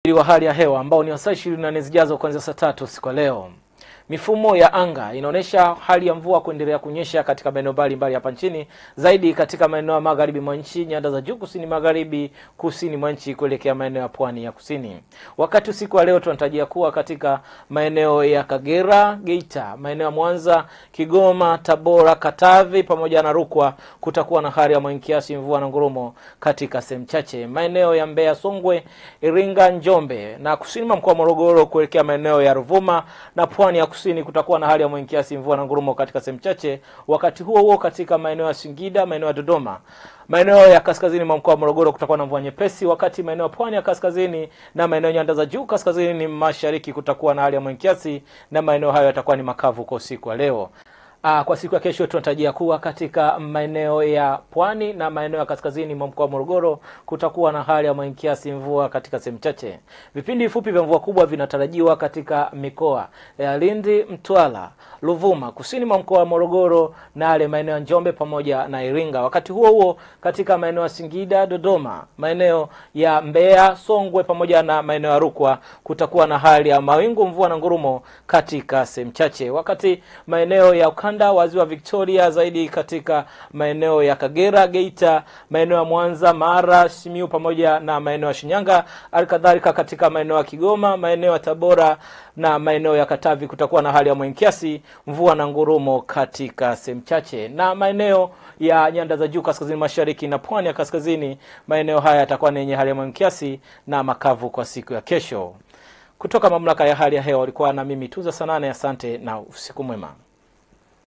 wa hali ya hewa ambao ni wa saa ishirini na nne zijazo kuanzia saa tatu siku ya leo. Mifumo ya anga inaonyesha hali ya mvua kuendelea kunyesha katika maeneo mbalimbali hapa nchini, zaidi katika maeneo ya magharibi mwa nchi, nyanda za juu kusini magharibi, kusini mwa nchi kuelekea maeneo ya pwani ya kusini. Wakati usiku wa leo tunatarajia kuwa katika maeneo ya Kagera, Geita, maeneo ya Mwanza, Kigoma, Tabora, Katavi pamoja na Rukwa kutakuwa na hali ya mawingu kiasi, mvua na ngurumo katika sehemu chache. Maeneo ya Mbeya, Songwe, Iringa, Njombe na kusini mwa mkoa wa Morogoro kuelekea maeneo ya Ruvuma na pwani ya kusini kutakuwa na hali ya mawingu kiasi, mvua na ngurumo katika sehemu chache. Wakati huo huo, katika maeneo ya Singida, maeneo ya Dodoma, maeneo ya kaskazini mwa mkoa wa Morogoro kutakuwa na mvua nyepesi, wakati maeneo ya pwani ya kaskazini na maeneo nyanda za juu kaskazini mashariki kutakuwa na hali ya mawingu kiasi, na maeneo hayo yatakuwa ni makavu kwa usiku wa leo. Aa, kwa siku ya kesho tunatarajia kuwa katika maeneo ya pwani na maeneo ya kaskazini mwa mkoa wa Morogoro kutakuwa na hali ya mawingu kiasi, mvua katika sehemu chache. Vipindi vifupi vya mvua kubwa vinatarajiwa katika mikoa ya Lindi, Mtwara, Ruvuma, kusini mwa mkoa wa Morogoro na yale maeneo ya Njombe pamoja na Iringa. Wakati huo huo, katika maeneo ya Singida, Dodoma, maeneo ya Mbeya, Songwe pamoja na maeneo ya Rukwa kutakuwa na hali ya mawingu, mvua na ngurumo katika sehemu chache. Wakati maeneo ya ukanda wa ziwa Victoria, zaidi katika maeneo ya Kagera, Geita, maeneo ya Mwanza, Mara, Simiu pamoja na maeneo ya Shinyanga, halikadhalika katika maeneo ya Kigoma, maeneo ya Tabora na maeneo ya Katavi kutakuwa na hali ya mawingu kiasi, mvua na ngurumo katika sehemu chache, na maeneo ya nyanda za juu kaskazini mashariki na pwani ya kaskazini, maeneo haya yatakuwa ni yenye hali ya mawingu kiasi na makavu kwa siku ya kesho. Kutoka mamlaka ya hali ya hewa walikuwa na mimi Tuza Sanane, asante na usiku mwema.